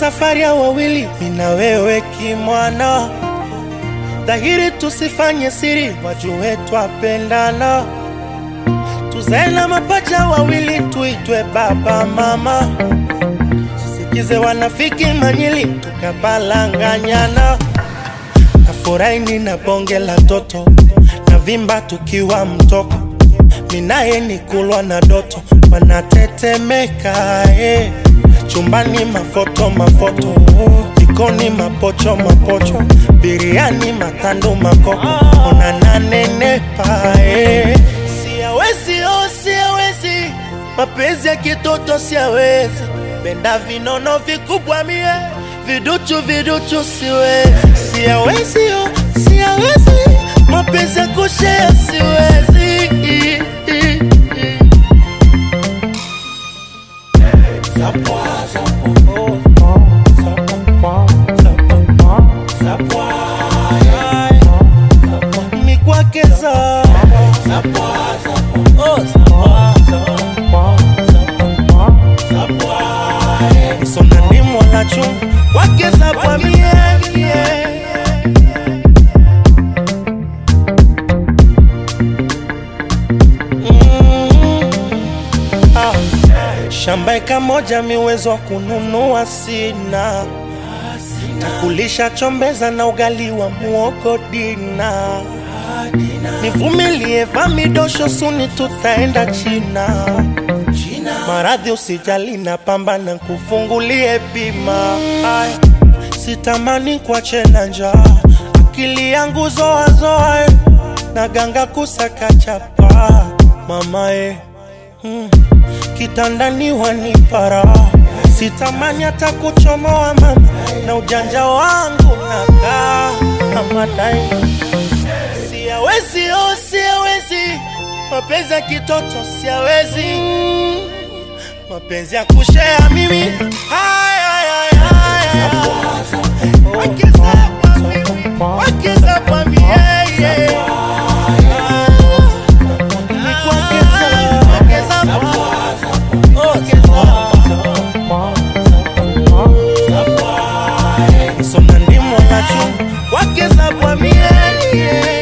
safari ya wawili, mina wewe kimwana, dhahiri tusifanye siri, wajue twapendana, tuzae na mapacha wawili, tuitwe baba mama, sisikize wanafiki manyili, tukabalanganyana, nafurahi nina bonge la toto, na vimba tukiwa mtoko, minaye ni kulwa na doto, wanatetemeka eh. Chumbani mafoto mafoto, jikoni mapocho mapocho, biriani matando makoko, unananenepa eh. Siawezi oh, siawezi, mapenzi ya kitoto siawezi, penda vinono vikubwa mie, viduchu viduchu siwezi, siawezi oh, siawezi, mapenzi ya kushea siwezi mikwakeza sonani mwanachu kwakeza kwa miemie shamba eka moja miwezo wa kununua sina takulisha chombeza na ugali wa muogo dina nivumilie vamidosho suni tutaenda china maradhi usijali na pambana kufungulie bima Aya, sitamani kuache na njaa akili yangu zoazoa na ganga kusaka chapa mamae hmm. kitandani wanipara sitamani hata kuchomoa mama na ujanja wangu nakaa amadai siawezi oh, siawezi mapenzi ya kitoto siawezi mapenzi ya kushea mimi Haya, haya, haya. Wakiza kwa mimi, wakiza kwa mimi, yeah, yeah. Ni kuongeza, ongeza kwa- ongeza. Soma ndimo nacho, wakiza kwa mimi, yeah, yeah.